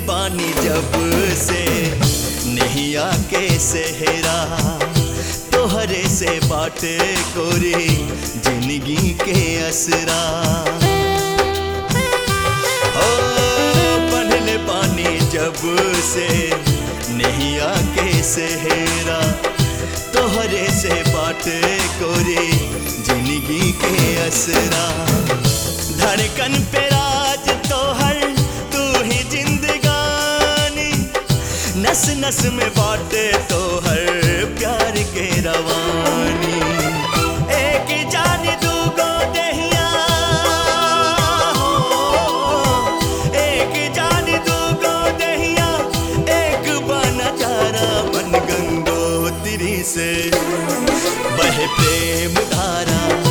पानी जब से नैया के सेहरा तोहरे से बाटे कोरी जिंदगी के असरा हो पढ़ले पानी जब से नैया के सेहरा तोहरे से बाटे कोरी जिंदगी के असरा धड़कन पे राज तोहर तू ही जिंदगानी नस नस में बाटे तोहर प्यार के रवानी एक जान दूगो दहिया हो एक जान दूगो दहिया एक बना चारा मन गंगोत्री से बहे प्रेम धारा